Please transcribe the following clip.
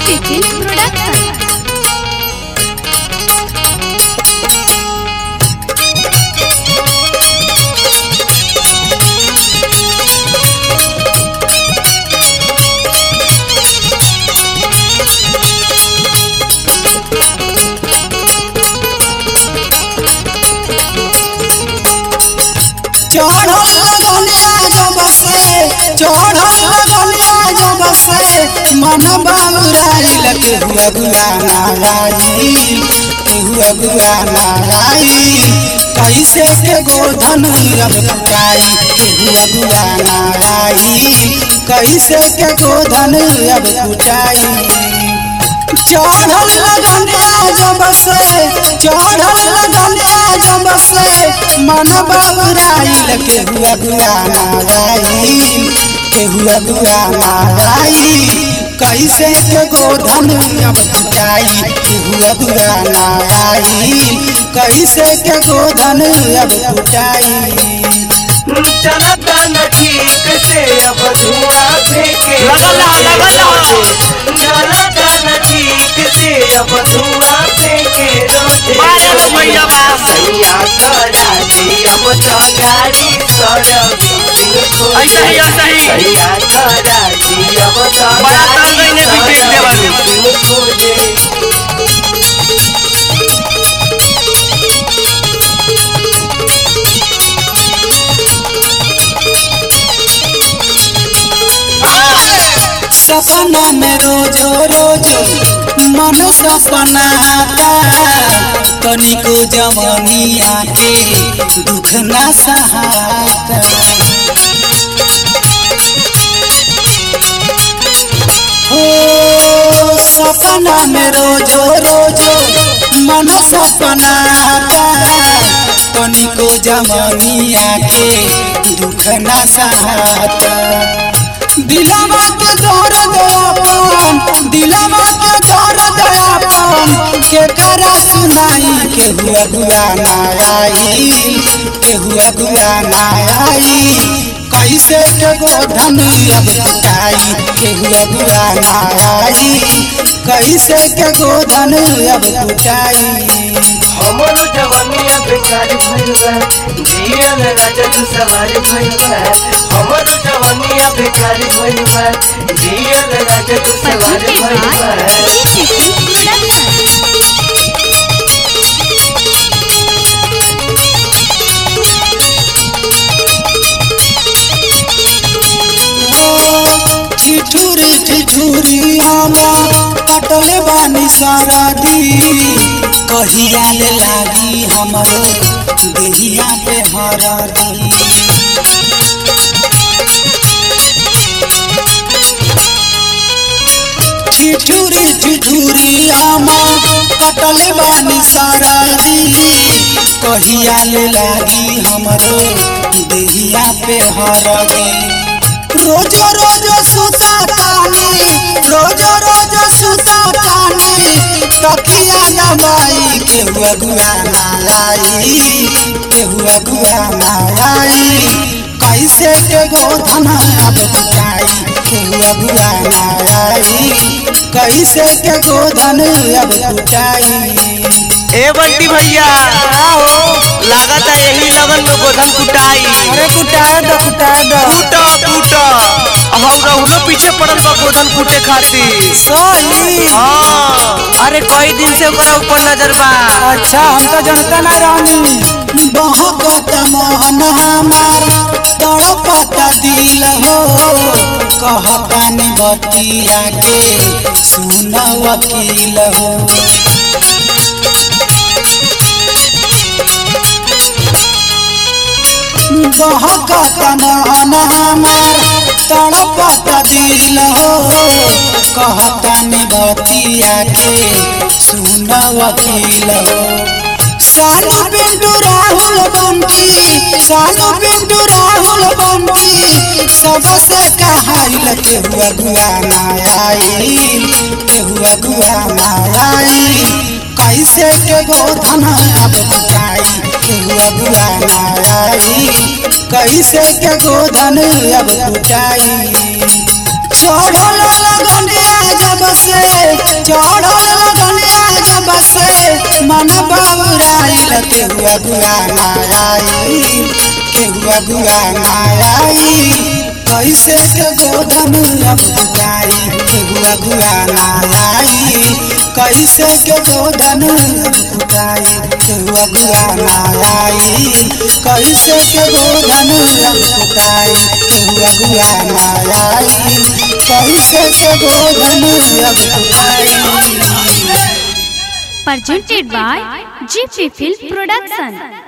Tiffin Production. चढ़ल लगनिया जब से चढ़ल लगनिया जब से मन बाबुराइल के हुआ गुआ नाराई के हुआ गुआ नाराई कैसे के गोधन अब कुटाई के हुआ गुआ नाराई कैसे के गोधन अब कुटाई चढ़ल लगनिया जब से चढ़ल लगनिया जब से मन बाबुराइल के हुआ गुआ नाराई के हुआ गुआ नाराई कैसे के गोधन अब कुटाई के हुआ गुआ नाराई कैसे के गोधन अब कुटाई चलता न ठीक से अब धुआं फेंके लगल रहा, लगल रहा। चलता न ठीक से अब धुआं फेंके रोजे मारे लो भैया बा। सैया करा दी अब तो गाड़ी सड़क ऐसा ही, ऐसा ही। सैया करा दी अब तो बड़ा ताल गइने भी देख दे बारू। गाड़ी खोजे सपना में रोजो रोजो मन सपनाता तनिको जवनिया के दुख ना सहाता हो सपना में रोजो रोजो मन सपनाता तनिको जवनिया के दुख ना सहाता दिलावा के दर्द अपन दिलावा के दर्द अपन के करा सुनाई के हुआ गुआ नाराई के हुआ गुआ नाराई कैसे के गोधन अब कुटाई के हुआ गुआ नाराई कैसे के गोधन अब कुटाई हमरो जवानिया बेकार भइल बा जियल राजा तू सवार भइल बा हमरो जवानिया बेकार भइल बा जियल राजा तू सवार Presented भइल by बा Tiffin Production. ठिठुरी ठिठुरी आमा कटले बानी सरदी कहिया ले लागी हमरो देहिया पे हरदी ठिठुरी ठिठुरी आमा कटले बानी सरदी कहिया ले लागी हमरो देहिया पे हरदी रोजो रोजो सुता तानी रोजो रोजो सुता तानी तकिया दबाई के हुआ गुआ नाराई के हुआ गुआ नाराई कैसे के गोधन अब कुटाई के हुआ गुआ नाराई कैसे के गोधन अब कुटाई ए बंटी भैया लागत है यही लगन में गोधन कुटाई अरे कुटाए दो कुटाए दो कूटा कूटा हम रहुलो पीछे पड़ल बा गोधन कूटे खातिर सोली हाँ अरे कई दिन से ओकरा ऊपर नजर बा अच्छा हम तो जनता ना रानी बहकत मोहन हमार तड़पत दिल हो कहतानी बतिया के सुन वकील हो बहकत मोहन हमार तड़पत दिल हो कहतानी बतिया के सुन वकील हो सानू पिंटू राहुल बंटी सानू पिंटू राहुल बंटी सबसे कहाइल के हुआ गुआ नाराई के हुआ गुआ नाराई कैसे के गोधन अब कुटाई के हुआ गुआ नाराई कैसे के गोधन अब कुटाई चढ़ल लगनिया जब जब से चढ़ल लगनिया जब से मन बउराइल केहुआ गुआ नाराई केहुआ गुआ नाराई कैसे के गोधन अब दुकाई केहुआ गुआ नाराई कैसे के गोधन अब दुकाई केहुआ गुआ नाराई कैसे के गोधन अब दुकाई केहुआ गुआ नाराई कैसे के गोधन अब दुकाई presented by GP Film Production.